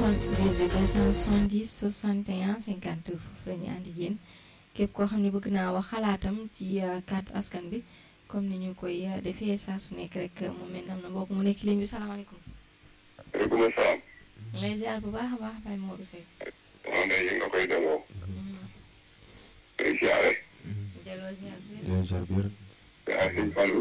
270 61 50 foofu la ñu ànd yéen képp koo xam ne bëgg naa wax xalaatam ci kàddu askan bi comme ni ñu koy defee saa su nekk rek mu mel ne am na mbokk mu nekk ligne bi salaamaaleykum. waaleykum salaam. lay ziar bu baax a baax Baye Modou Seck. maa ngi lay nga koy delloo. ngay ziare. delloo ziar bi. yow ziar bi rek. yaa sëñ Fallou.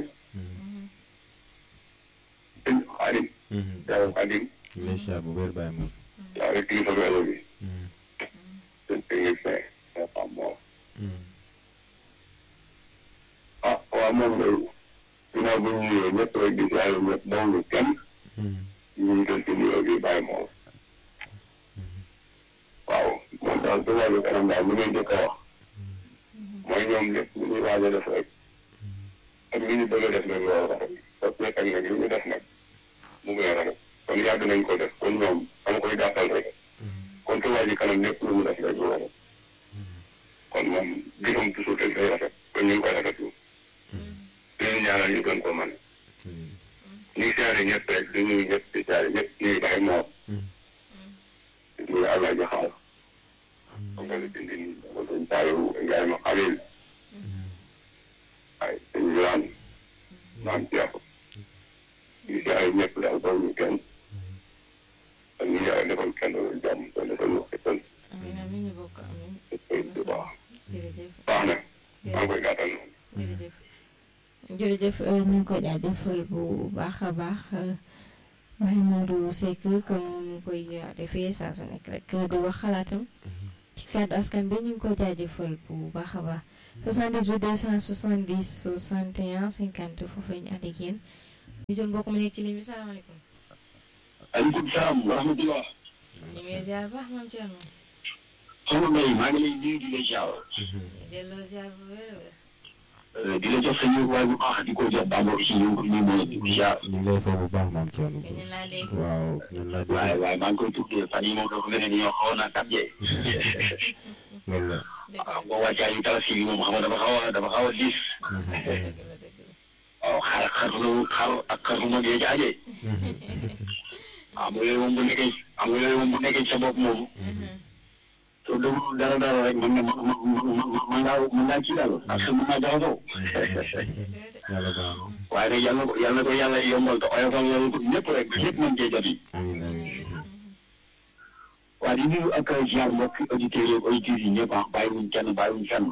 sëñ Xaadim. yaa Xaadim. ñu lay ziar bu wér Baye Modou. yaa rek kilifa welo bi. sëñ technicien. yaa xam moom. ah waaw moom day. ginnaaw bu ñu nuyoo ñëpp rek di ziare ñëpp dawlu kenn. ñu ngi jël ci nuyoo bi bàyyi moom. waaw moom daal su wàllu kanam daal li ngay njëkk a wax. mooy ñoom lépp lu ñuy waaj a def rek. ak li ñu bëgg a def nag loolu rafet parce que fekk nag li ñu def nag mu ngi rafet kon yàgg nañ ko def kon ñoom dama koy gàttal rek kon Touba Ca Kanam lépp lu mu def rek lu rafet kon moom gisam toujours rek day rafet kon ñu ngi koy rafetlu leen ñaanal ñu gën ko man ñu ngi siyaare ñëpp rek di nuyu ñëpp di siyaare ñëpp ñuy bàyyi moom ñuy àlla jaxaar comme que li dindi nii ko sëñ Saliou Ndiaye ma xalil ay sëñ Biraan maam Cheikh ñu siyaare ñëpp daal baw ñu kenn ak ñu yàlla defal kenn jàmm te defal ñu xettal amiin amiin ñu bokk amiin. bu baax jërëjëf baax na maa ngi koy gàttal noonu jërëjëf jërëjëf ñu ngi ko jaajëfal bu baax a baax Baye Modou Seck comme mu koy defee saa su nekk rek di wax xalaatam ci kàddu askan bi ñu ngi ko jaajëfal bu baax a baax 78 270 61 50 foofu la ñu ànd ak yéen ñu jël mbokk mu nekk ci ligne bi salaamaaleykum. aleykum salaam wa rahmatulah. ñu ngi lay ziar bu baax maam Thierno. soxna May maa ngi lay nuyu di la ziar. delloo ziar bu wér a wér. di la jox sa yënguwaay bu baax di ko jox Bamba si ñu ngi ko nuyu di ziar. ñu ngi lay fay bu baax maam Thierno. gëj nañ laa dégg. waaw ñun laa dégg. waaye waaye maa ngi koy tuddee fan yii moom dafa mel ni ñoo xawoon a tàggee. loolu la. waaw boo wàccaa yu tabaski bi moom xam nga dafa xaw a dafa xaw a diis. dëgg la dëgg la. waaw xar xar lu xar ak xar lu mag yee jaajee. am nga yooyu moom bu nekkee am nga yooyu moom bu nekkee sa bopp moom. soo déglu dara dara rek mën nga mën mën mën ngaa mën ngaa kii daal ak sa mën naa jaxasoo. yàlla baax na. waaye nag yàlla na ko yàlla na ko yàlla yombal te oyofal la ko ñëpp rek ba ñëpp mën cee jot yi. amiin amiin. waaye di nuyu ak ziar mbokk auditeurs yi auditeurs yi ñëpp ah bàyyiwuñ kenn bàyyiwuñ fenn.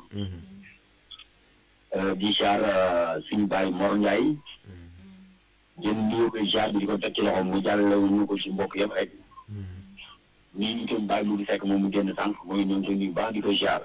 di ziar suñu baay Mor Ndiaye. jën nuyu ko ziar bi di ko teg ci loxoom mu jàllale ñu ko si mbokk yëpp rek. nii ñu itam bàyyi mu di fekk moom mu génn sànq mooy ñoom suñu baax di ko ziar.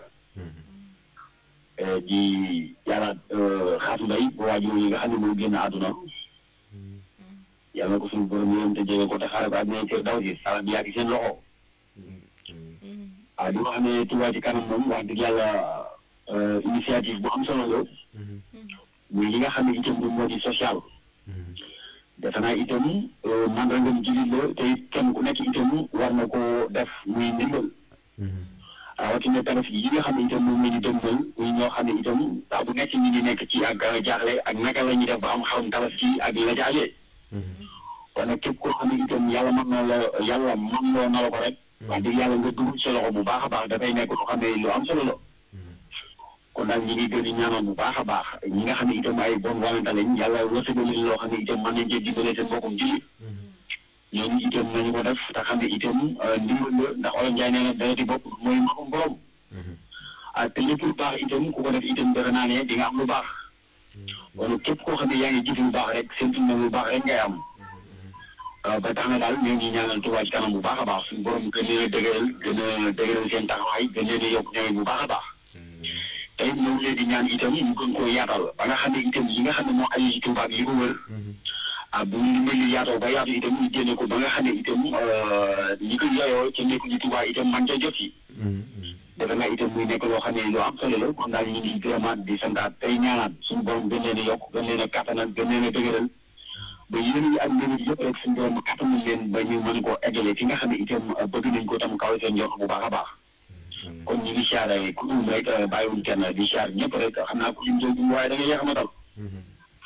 di yàlla xaatu mbay bu waajur yi nga xam ne moo génn àdduna. yàlla na ko suñu borom yërëm te jege ko te xaaral ko ak ñoom kër daw si sala bi yàgg seen loxo. waaw di wax ne Touba Ca Kanam moom wax dëgg yàlla initiative bu am solo la. muy li nga xam ne itam moom moo di social. defe naa itam mandargam jullit la te kenn ku nekk itam war na koo def muy ndimbal. rawatina tabaski yi nga xam ne itam moom la ñu dëgmal muy ñoo xam ne itam saa bu nekk ñi ngi nekk ci ak jaaxle ak naka la ñuy def ba am xarum tabaski ak la jaajee. kon nag képp koo xam ne itam yàlla mën na la yàlla mën loo na la ko rek. wax dëgg yàlla nga dugg sa loxo bu baax a baax dafay nekk loo xam ne lu am solo la. kon daal ñi ngi gën di ñaanal bu baax a baax ñi nga xam ne itam ay bon volonté lañ yàlla wërsëgal leen loo xam ne itam mën nañ cee dimbale seen mbokkum jullit ñooñu itam nañu ko def te xam ne itam ndimbal la ndax olof Njaay nee na dara di bopp mooy mbokkum borom ah te lépp lu baax itam ku ko def itam defe naa ne di nga am lu baax kon képp koo xam ne yaa ngi jëf lu baax rek seen na lu baax rek ngay am ba tax na daal ñoo ngi ñaanal Touba Ca Kanam bu baax a baax suñu borom gën leen a dëgëral gën a dëgëral seen taxawaay gën leen a yokk ñoom bu baax a baax tey ñoo ngi leen di ñaan itam ñu gën koo yaatal ba nga xam ne itam yi nga xam ne moo aju ci Touba bi yi ko wër ah bu ñu mel yaatoo ba yaatu itam ñu génne ko ba nga xam ne itam ñi ko yayoo ca nekk ci Touba itam man ca jot yi defe naa itam muy nekk loo xam ne lu am solo la kon daal ñu ngi vraiment di santaat tey ñaanaat suñu borom gën leen a yokk gën leen a kattanal gën leen a dëgëral ba yéen yi ak mbir yëpp rek suñu borom kattanal leen ba ñu mën koo eggale fi nga xam ne itam bëgg nañ ko tam kaw seen njort bu baax a baax kon ñu ngi siyaare ku dul rek bàyyiwuñ kenn di siyaar ñëpp rek xam naa ku lim jooju waaye da nga yéex a matal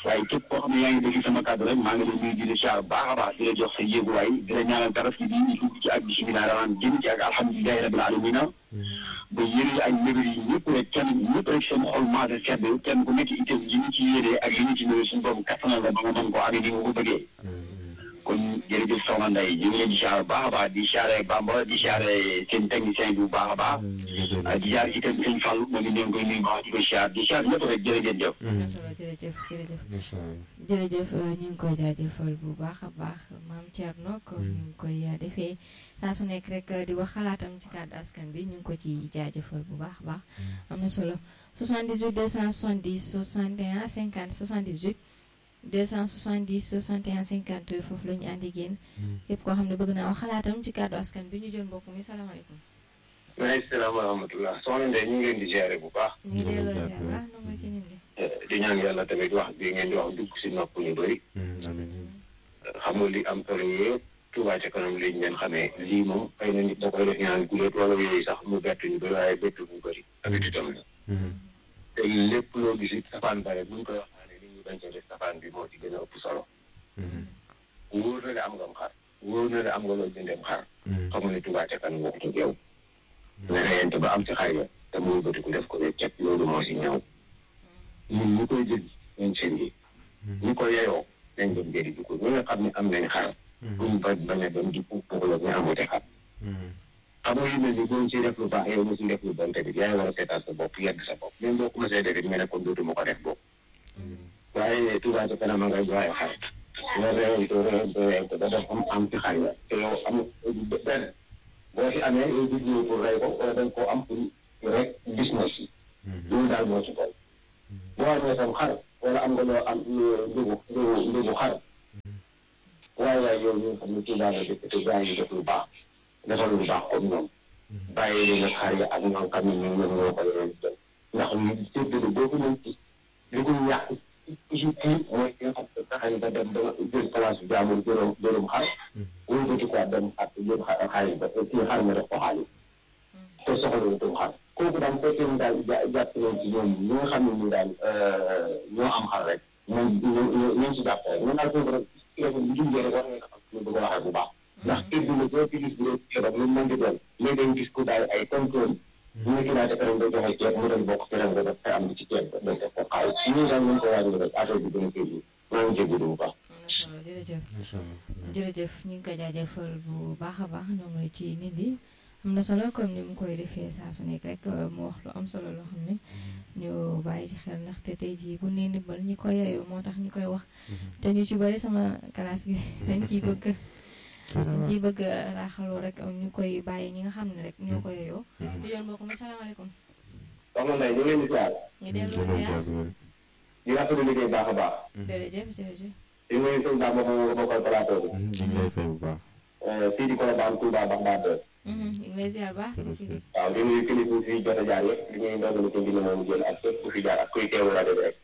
waaye képp koo xam ne yaa ngi dégg sama kàddu rek maa ngi lay nuyu di la siyaar baax a baax di la jox sa yéeguwaay di la ñaanal tabaski bi ñu dugg ci ak bisimilah rahmaan génn ci ak alhamdulilahi rabil alamina ba yéene ak mébér yi ñëpp rek kenn ñëpp rek seen xol maase sedd kenn ku nekk itam yi ñu ci yéene ak yi ñu ci mébér suñu borom kattanal la ba nga mën koo amee ni nga ko bëggee kon jërëjëf soxna Ndeye ñu ngi leen di siyaar baax a baax di siyaare Bamba di siyaare seen technicien bi bu baax a baax di siyaar itam sëñ Fall moom it ñu ngi koy nuyu baax di ko siyaar di siyaar ñëpp rek jërëjëf jëf am na solo jërëjëf jërëjëf macha allah jërëjëf ñu ngi koy jaajëfal bu baax a baax maam Thierno comme ñu ngi koy defee saa su nekk rek di wax xalaatam ci kàddu askan bi ñu ngi ko ci jaajëfal bu baax a baax am na solo 78 270 61 50 78 270 61 50 foofu la ñu àndi génn képp koo xam ne bëgg naa wax xalaatam ci kàddu askan bi ñu jël mbokk mi salaamaaleykum maaleykum salaam wa rahmatulah soxna Ndeye ñu ngi leen di ziare bu baax ñu ngi delloo ziar baax na nga ci nit ñi di ñaan yàlla tamit wax bi ngeen di wax dugg si nopp ñu bëri amiin xam nga li am solo yëpp Touba ca kanam liñ leen xamee lii moom xëy na nit da koy def ñaan guléet wala yooyu sax mu bett ñu bëri waaye bett ñu bëri tamit itam la te lépp loo gis it safaan bare buñ koy waxtaanee nit ñi bañ cee def safaan bi moo ci gën a ëpp solo wóor na ne am nga xar wóor na ne am nga loo jëndeem xar xam nga ne Touba ca kanam waxtu ak yow nga reyante ba am ci xar ya te muy bëtiku def ko ne cet loolu moo si ñëw ñun ñu koy jël ñun seen yi ñu ko yeyoo nañ dem jëri ji ko ñi nga xam ne am nañ xar buñ ba bañ a dem di pour pour la ñu amute xar xam nga yu mel ni boo ci def lu baax yow mosi def lu bon tamit yaay war a seetaan sa bopp yedd sa bopp même boo commencé def it nga ne kon dootuma ko def bopp waaye Touba ca kanam a ngay joxe xar nga réewal ko réewal ko réewal ko ba def am am ci xar ya te yow am benn boo ci amee yow jublu pour rey ko wala dañ koo am pour rek business yi loolu daal moo ci kaw boo amee sam xar wala am nga loo am njëgu njëgu njëgu xar waaye waaye yow ñu xam ne Touba nga dëkk te gaa ngi def lu baax defal lu baax comme ñoom bàyyi leen ak xar yi ak ñoom xam ne ñoom ñoom ñoo ko yore ndax ñu séddale boo ko mën ci li ko yàq ci kii mooy ki nga xam ne fexe nga dem ba jël place bi jaamul jëloon jëloon xar wala bëti quoi dem xar jël xaalis ba kii xar nga def ko xaalis te soxla wu tam xar kooku daal fekkee ni daal jàpp nañ ci ñoom ñi nga xam ne ñu daal ñoo am xar rek moom ñoo ñoo ci jàpp rek ñun daal foofu rek téléphone bu jumjee rek war nga xam ñu bëgg a waxee bu baax ndax kër gi la boo ci gis bu dee ceeb lu mën di doon léegi dañ gis ku daal ay contrôle ñu ne Touba ca kanam day joxe ceeb mu dem bokk ci ren nga def te am ci ceeb day def ko xaalis ñu daal ñu ko waajal rek affaire bi gën a kër gi maa ngi jégalu bu baax am na solo jërëjëf macha allah jërëjëf ñu ngi ko jaajëfal bu baax a baax ñoo ngi ci nit yi am na solo comme ni mu koy defee saa su nekk rek mu wax lu am solo loo xam ne ñu bàyyi ci xel ndaxte tey jii bu nee ndimbal ñi ko yeyoo moo tax ñu koy wax te ñu ci bari sama classe gi dañ ciy bëgg dañ ciy bëgg raaxaloo rek ñu koy bàyyi ñi nga xam ne rek ñoo ko yeyoo di yoon mbokk mi salaamaaleykum soxna Ndeye ñu ngi leen di ziar ñu delloo ziar di rafetlu liggéey baax a baax jërëjëf jërëjëf di nuyu sëñ Ba moom nga bokkal plateau bi ñu ngi lay fay bu baax fii di Colobane Touba Bagdad ñu ngi lay ziar baax si si waaw di nuyu kilifa fi jot a jaar yëpp di nuyu ndongo ci mbir moomu jël ak képp ku fi jaar ak kuy teewu rajo bi rek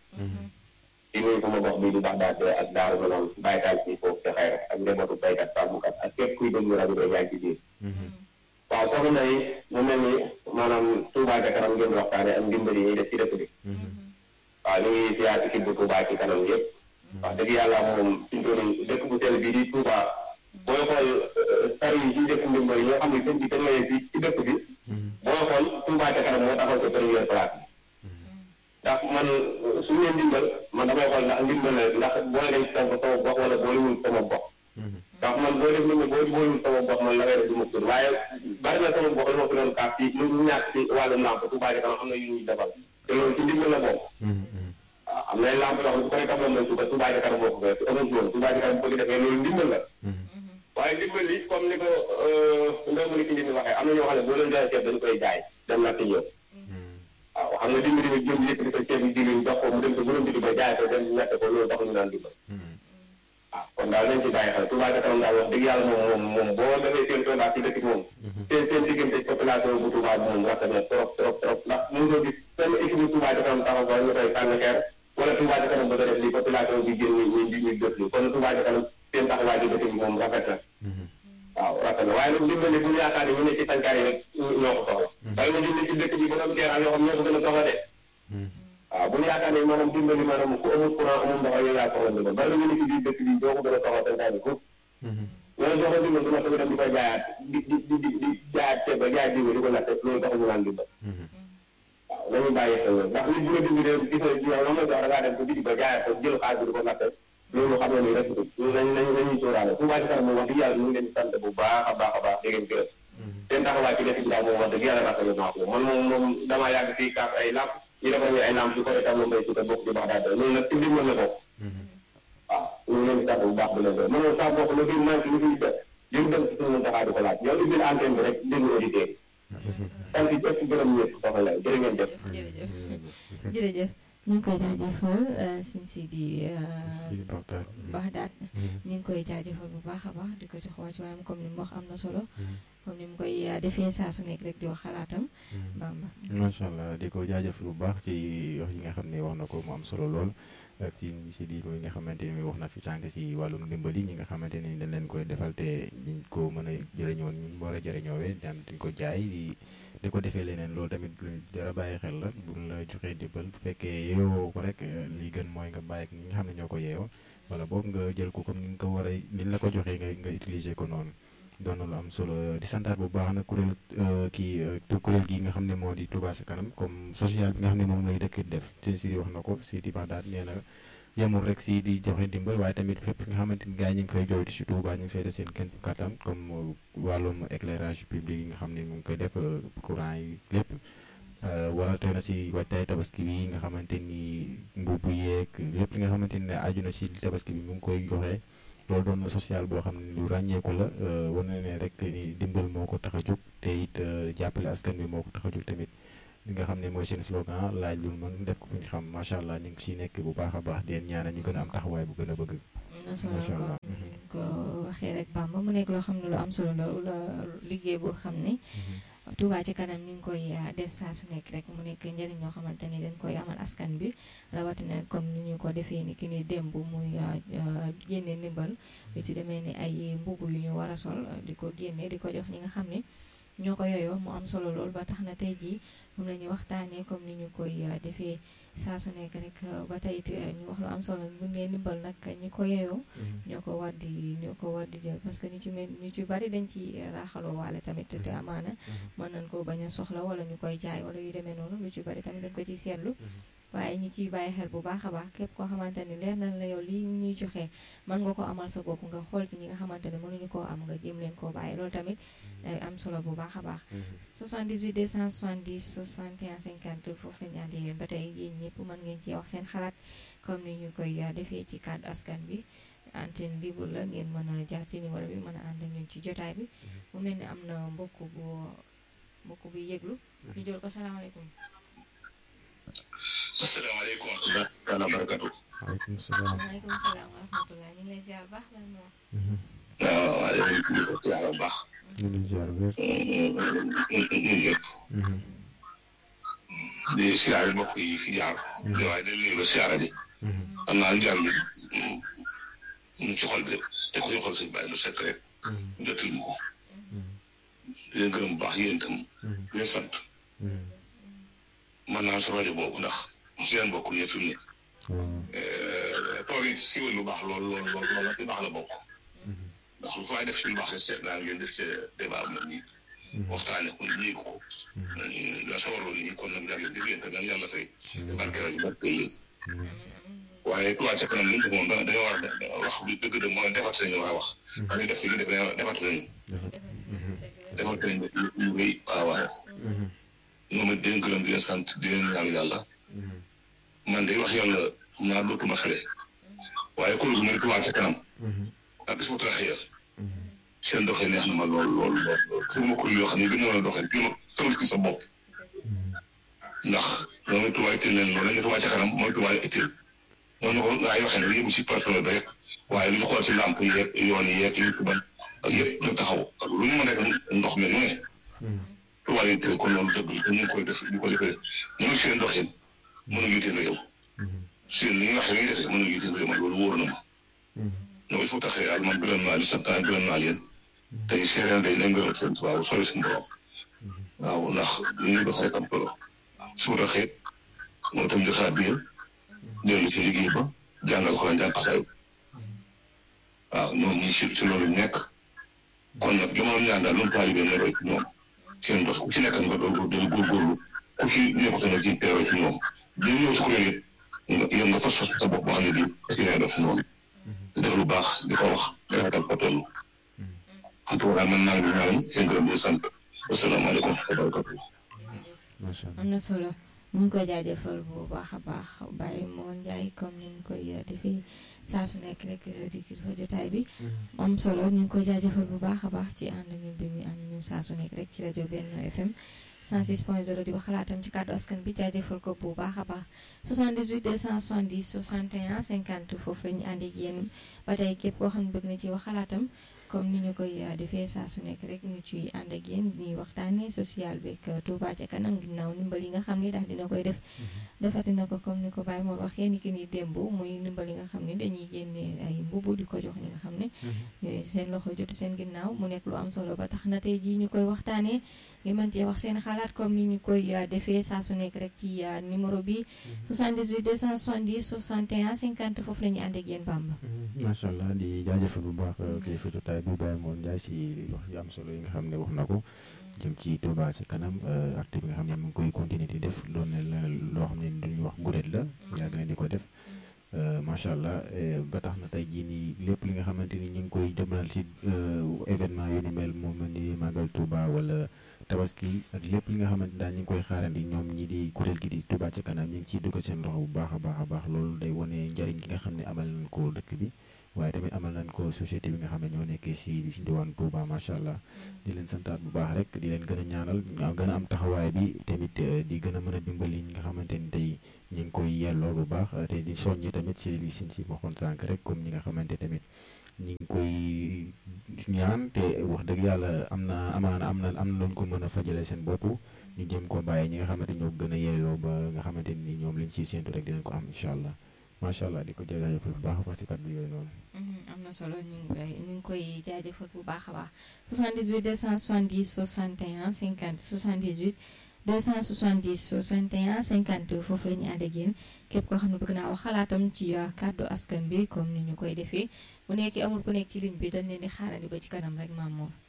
di nuyu sama gox bii di Bagdad ak Daaru Manaan baykat ci foofu te xëy ak njabootu baykat sàmmkat ak képp kuy déglu rajo bi yaa ngi ci biir waaw soxna Ndeye mu mel ni maanaam Touba ca kanam ngeen waxtaane ak ndimbal yi ñuy def ci dëkk bi waaw ñu ngi siyaar ci bu Touba ci kanam yëpp wax dëgg yàlla moom suñu toll dëkk bu sell bii di Touba booy xool sar yi ci dëkk ndimbal yi nga xam ne sëñ bi dañ lay ci ci dëkk bi booy xool Touba ca kanam moo taxaw ci première place bi ndax man suñu nee ndimbal man damay xool ndax ndimbal la ndax booy dem sama sama gox wala boolewul sama gox ndax man boo def nit ñi boo boolewul sama gox man la ngay def du ma tur waaye bari na sama gox la ma fi doon kaaf ci lu ñàkk ci wàllum lamp Touba ca kanam am na yu ñuy defal te loolu ci ndimbal la bokk waaw am na lamp yoo xam ne bu koy tàmbaloon mooy suba Touba ca kanam moo ko fekk amul woon Touba ca kanam bu ko defee loolu ndimbal la waaye ndimbal li comme ni ko ndongo ni ki njëkk waxee am na ñoo xam ne boo leen jaay ceeb dañu koy jaay dem natt ñëw waaw xam nga dimbali bi jëm yëkkati sa ceeb yi diwlin jox ko mu dem ko bu doon ba jaay ko dem ñett ko loolu tax ñu naan dimbal waaw kon daal nañ ci bàyyi xel Touba ca kanam daal wax dëgg yàlla moom moom moom boo defee seen sondage ci dëkk bi moom seen seen diggante population bu Touba bi moom rafet na trop trop trop ndax mënoo gis benn équipe bu Touba ca kanam taxaw ko ñu koy sànni xeer wala Touba ca kanam bëgg a def lii population bi génn ñu ñu ñu def lii kon Touba ca kanam seen taxawaay ci dëkk bi moom rafet na waaw rafet na waaye nag dimbali bu ñu yaakaar ne ñu ne ci tànkaay yi rek ñoo ko soxla waaye na dimbali ci dëkk bi ba doon teeraan yoo xam ñoo ko gën a soxla de waaw bu ñu yaakaar ne maanaam dimbali maanaam ku amul courant amul ndox yow yaa soxla ndimbal bari na ñu ne ci biir dëkk bi doo ko gën a soxla santaani foofu loolu soo ko dimbal du ma ko dem di koy jaayaat di di di di di jaayaat ceeb ba jaay diw di ko natte loolu taxul ñu naan dimbal waaw nañu bàyyi xel loolu ndax nit bu la dimbalee gis nga yow la nga jox da ngaa dem ko biti ba jaayaat ko jël xaalis bi di ko natte loolu xam nga ni rek loolu nañ nañ nañuy sóoraale Touba Ca Kanam moom wax dëgg yàlla ñu ngi leen di sant bu baax a baax a baax di leen gërëm seen taxawaay ci dëkk bi daal moom wax dëgg yàlla rafetlu naa ko man moom moom damaa yàgg fii kaas ay lamp ñu defal ñu ay lamp su ko defal moom mbay si te bokk ci baax daal loolu nag ci ndimbal la bokk waaw ñu ngi leen di sant bu baax di leen gërëm man moom saa bokk lu fi manqué lu fi def li mu dem ci suñu taxaw di ko laaj yow ubbil antenne bi rek déglu auditeurs yi sant ñëpp gërëm ñëpp soxna lay jërë ngeen jëf jërëjëf jërëjëf ñu ngi koy jaajëfal sin si di si Baxdaad Baxdaad ñu ngi koy jaajëfal bu baax a baax di ko jox wàcc waayam comme ni mu wax am na solo comme ni mu koy defee saa su nekk rek di wax xalaatam Bamba macha allah di ko jaajëfal bu baax si wax yi nga xam ne wax na ko mu am solo lool ak si si di ko yi nga xamante ni wax na fi sànq si wàllum ndimbali ñi nga xamante ni dañ leen koy defal te duñ ko mën a jëriñoo ñu war a jëriñoowee daan duñ ko jaay di di ko defee leneen loolu tamit lu dara bàyyi xel la bu la joxee ndimbal bu fekkee yeewoo ko rek li gën mooy nga bàyyi ak ñi nga xam ne ñoo ko yeewoo wala boog nga jël ko comme ni nga ko war a ni la ko joxee nga nga utiliser ko noonu doon na lu am solo di santaat bu baax nag kuréel kii kuréel gi nga xam ne moo di Touba Ca Kanam comme social bi nga xam ne moom lay dëkk def seen siri wax na ko si di Baxdaad nee na yemul rek si di joxe dimbal waaye tamit fépp fi nga xamante ni gars yi ñu ngi fay jooytu si Touba ñu ngi fay def seen kenn kattan comme wàllum éclairage public yi nga xam ne mu ngi koy def courant yi lépp wala te na si waajtaay tabaski bi nga xamante ni mbubb yeeg lépp li nga xamante ni aju na si tabaski bi mu ngi koy joxe loolu doon na social boo xam ne lu ràññeeku la wane ne rek ni dimbal moo ko tax a jóg te it jàppale askan bi moo ko tax a jóg tamit li nga xam ne mooy seen slogan laaj lu mën def ko fu ñu xam macha allah ñu ngi siy nekk bu baax a baax di leen ñaanal ñu gën a am taxawaay bu gën a bëgg. na solo macha allah ko ko waxee rek Bamba mu nekk loo xam ne lu am solo la la liggéey boo xam ne Touba Ca Kanam ñu ngi koy def saa su nekk rek mu nekk njëriñ ñoo xamante ni dañ koy amal askan bi rawatina comme ni ñu ko defee ni ki ni démb muy génne ndimbal lu ci demee ni ay mbubb yu ñu war a sol di ko génne di ko jox ñi nga xam ne ñoo ko yooyoo mu am solo lool ba tax na tey jii moom la ñuy waxtaanee comme ni ñu koy defee saa su nekk rek ba tey it ñu wax lu am solo bu nee ndimbal nag ñi ko yeyoo ñoo ko war di ñoo ko war di jël parce que ñu ci mel ñu ci bari dañ ci raaxaloo waale tamit te amaana mën nañ ko bañ a soxla wala ñu koy jaay wala yu demee noonu lu ci bari tamit dañ ko ci seetlu waaye ñu ciy bàyyi xel bu baax a baax képp koo xamante ni leer nañ la yow lii ñuy joxe mën nga ko amal sa bopp nga xool ci ñi nga xamante ne mënuñu koo am nga jéem leen koo bàyyi loolu tamit day am solo bu baax a baax 78 270 61 50 foofu lañu àndi yéen ba tey yéen ñëpp mën ngeen ci wax seen xalaat comme ni ñu koy defee ci kàddu askan bi antenne libre la ngeen mën a jaar ci numéro bi mën a ànd ak ñun ci jotaay bi mu mel ni am na mbokk bu mbokk bu yëglu ñu jël ko salaamaaleykum asalaamaaleykum wa rahmatulah wa barakatu waaleykum salaam. waaleykum salaam wa rahmatulah ñu ngi lay ziar baax la moo waaw waaw léegi ñu ko ziar bu baax ñu ngi ziar wér. ñun ñëpp di siyaare mbokk yi fi jaar waaye dañ nuyu ba siyaare di xam naa lu jaar bi mu ci xol bi rek te ko ñu xol suñu bàyyi lu sekk rek jotul mu ko di leen gërëm bu baax yéen itam di leen sant mën naa sa rajo boobu ndax si leen bokk ñëpp fi mu ne tool yi siiwal lu baax lool lool lool lool lu baax la bokk ndax lu fay def ci lu baax rek seet naa ngeen def ci débat bu mel nii waxtaane ko léegi ko la sawarloon nii kon nag yàlla di leen te nag yàlla fay te barke rajo barke yéen waaye Touba Ca Kanam li mu moom da dañoo war a wax bi dëgg dëgg mooy defat nañu waa wax dañuy def li ñu def defat nañu defat nañu lu rëy waaw waaw ñoom it di leen gërëm di leen sant di leen ñaan yàlla man de wax yàlla naa dootuma xale waaye kuréel gu mel Touba Ca Kanam ak bis bu taxee seen doxee neex na ma lool lool lool lool su ma kuréel yoo xam ne gën mën a doxee gën a tënk ci sa bopp ndax loolu Touba itteel leen loolu la ñu Touba Ca Kanam mooy Touba itteel noonu ko gaa yi waxee ne yëpp si personnel bi rek waaye lu ñu xool si làmp yeeg yoon yeeg yu ci ban ak yëpp ñu taxaw ak lu ñu mën a ndox mi nu ne Touba yi itteel kon loolu dëgg la te ñu ngi koy def ñu ko defee ñu seen doxin mënuñu itteel yow seen li nga waxee li ñuy defee mënuñu itteel yow man loolu wóor na ma ñoo fu taxee yàlla man gërëm naa li sant naa gërëm naa leen tey séeréer day nañ gërëm seen tubaab sori suñu borom waaw ndax li ñuy doxee tam solo su taxee moom itam di xaar biir dellu ci liggéey ba jàngal ko la jàng xasaay waaw ñoom ñi si ci loolu nekk kon nag jamono ñaan daal loolu taalibe ne roy ci ñoom seen dox ku ci nekk nga doon doon góorgóorlu ku ci nekk nga ci teewee ci ñoom di ñëw si kuréel it nga yow nga fas fas sa bopp boo xam ne bii parce que yaa def noonu def lu baax di ko wax di rafetal ko toll en tout cas man naa ngi ñaan seen gërëm di sant asalaamaaleykum wa barakatu macha allah am na solo ñu ngi koy jaajëfal bu baax a baax Baye Mor Ndiaye comme ni ñu koy defee saa su nekk rek di kilifa jotaay bi am solo ñu ngi koy jaajëfal bu baax a baax ci ànd ñun bi muy ànd ñun saa su nekk rek ci rajo Benno FM 106.0 di wax xalaatam ci kàddu askan bi jaajëfal ko bu baax a baax 78 270 61 50 foofu la ñu ànd ak yéen ba tey képp koo xam ne bëgg na ci wax xalaatam comme ni ñu koy defee saa su nekk rek ñu ciy ànd ak yéen ñuy waxtaanee social beeg Touba ca kanam ginnaaw ndimbal yi nga xam ni daal dina koy def defati na ko comme ni ko Baye Mor waxee ni ki ni démb muy ndimbal yi nga xam ni dañuy génne ay mbubu di ko jox ñi nga xam ne yooyu seen loxo jotu seen ginnaaw mu nekk lu am solo ba tax na tey jii ñu koy waxtaanee ngi mën cee wax seen xalaat comme ni ñu koy defee saa su nekk rek ci numéro bi 78 270 61 50 foofu la ñuy ànd ak yéen Bamba. macha allah di jaajëfal bu baax kilifa jotaay bi Baye Mor Ndiaye si wax yu am solo yi nga xam ne wax na ko jëm ci Touba ci kanam acte bi nga xam ne mu ngi koy continuer di def doon na loo xam ne duñu wax guréet la yàgg na di ko def macha allah ba tax na tey jii nii lépp li nga xamante ni ñu ngi koy demal ci événement yu ni mel moom ni màggal Touba wala tabaski ak lépp li nga xamante daal ñu ngi koy xaarandi ñoom ñi di kuréel gi di Touba ci kanam ñu ngi ciy dugg seen loxo bu baax a baax a baax loolu day wane njariñ gi nga xam ne amal nañ ko dëkk bi waaye tamit amal nañ ko société bi nga xam ne ñoo nekkee si si diwaan Touba macha allah di leen santaat bu baax rek di leen gën a ñaanal gën a am taxawaay bi tamit di gën a mën a dimbali ñi nga xamante ni tey ñu ngi koy yelloo bu baax te di soññi tamit si li sin si waxoon sànq rek comme ñi nga xamante tamit ñi ngi koy ñaan te wax dëgg yàlla am na amaana am na am na loon ko mën a fajale seen bopp ñu jëm ko bàyyi ñi nga xamante ñoo gën a yelloo ba nga xamante ni ñoom lañ ciy séentu rek dinañ ko am incha allah macha allah di ko jaajëfal bu baax a baax si kàddu yooyu noonu. am na solo ñu ngi koy ñu ngi koy jaajëfal bu baax a baax 78 270 61 50 78 270 61 50 foofu la ñu ànd ak yéen képp koo xam ne bëgg naa wax xalaatam ci kàddu askan bi comme ni ñu koy defee bu nekkee amul ku nekk ci ligne bi dañ leen di xaarandi ba ci kanam rek maam moom.